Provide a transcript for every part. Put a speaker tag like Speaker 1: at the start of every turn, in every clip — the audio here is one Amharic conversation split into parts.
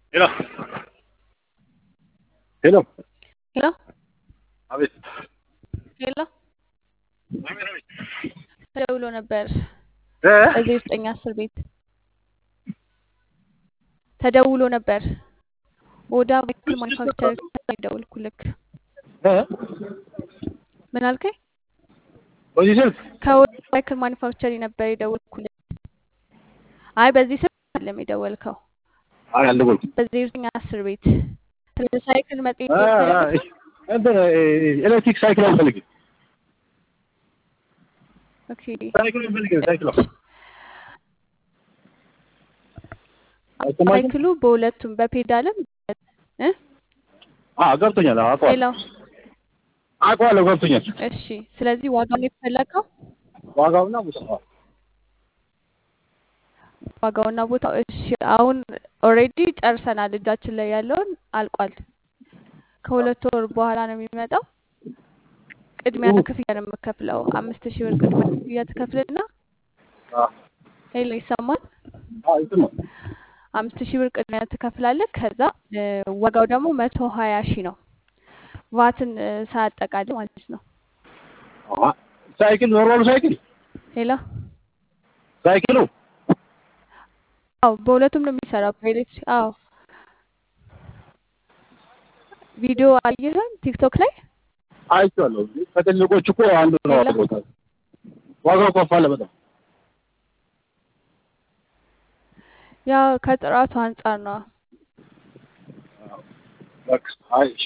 Speaker 1: ሄሎ ሄሎ
Speaker 2: ሄሎ
Speaker 1: አቤት
Speaker 2: ሄሎ
Speaker 1: አቤት አቤት
Speaker 2: ተደውሎ ነበር
Speaker 1: እ
Speaker 2: እዚህ ዘጠኝ አስር ቤት ተደውሎ ነበር ወደ ቫይክል ማኒፋክቸር ደውልኩልክ
Speaker 1: እ
Speaker 2: ምን አልከኝ?
Speaker 1: በዚህ ስልክ
Speaker 2: ከወደ ቫይክል ማኒፋክቸር ነበር የደወልኩልክ። አይ በዚህ ስልክ አይደለም የደወልከው፣
Speaker 1: አይ አልደወልኩም።
Speaker 2: በዚህ ዘጠኝ አስር ቤት ስለ ሳይክል መጽሔት
Speaker 1: እ እ እንትን ኤሌክትሪክ ሳይክል አልፈልግም።
Speaker 2: ኦኬ
Speaker 1: ሳይክል አልፈልግም። ሳይክል አይሰማኝም?
Speaker 2: ሳይክሉ በሁለቱም በፔዳልም እ
Speaker 1: አዎ ገብቶኛል። አዎ አውቀዋለሁ
Speaker 2: ሌላው
Speaker 1: አውቀዋለሁ ገብቶኛል።
Speaker 2: እሺ። ስለዚህ ዋጋውን የተፈለገው
Speaker 1: ዋጋውና ቦታው
Speaker 2: ዋጋውና ቦታው እሺ። አሁን ኦልሬዲ ጨርሰናል፣ እጃችን ላይ ያለውን አልቋል። ከሁለት ወር በኋላ ነው የሚመጣው። ቅድሚያ ክፍያ ነው የምከፍለው። አምስት ሺህ ብር ቅድሚያ ክፍያ ትከፍልና
Speaker 1: አዎ
Speaker 2: ሄሎ ይሰማል?
Speaker 1: አዎ ይሰማል።
Speaker 2: አምስት ሺህ ብር ቅድሚያ ትከፍላለህ። ከዛ እ ዋጋው ደግሞ መቶ ሀያ ሺህ ነው ቫትን እ ሳያጠቃልል ማለት ነው።
Speaker 1: አዎ ሳይክል ኖርማሉ ሳይክል
Speaker 2: ሄሎ
Speaker 1: ሳይክሉ
Speaker 2: አዎ በሁለቱም ነው የሚሰራው በኤሌክትሪክ አዎ ቪዲዮ አየህን ቲክቶክ ላይ
Speaker 1: አይቼዋለሁ። ከትልቆቹ እኮ አንዱ ነው
Speaker 2: ሌላ?
Speaker 1: ቦታ ዋጋው ከፍ አለ በጣም
Speaker 2: ያው ከጥራቱ አንጻር ነው።
Speaker 1: በቃ አይ እሺ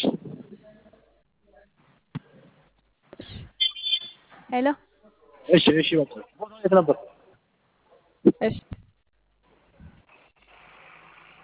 Speaker 2: ሄሎ
Speaker 1: እሺ እሺ በቃ ቦታው የት ነበር?
Speaker 2: እሺ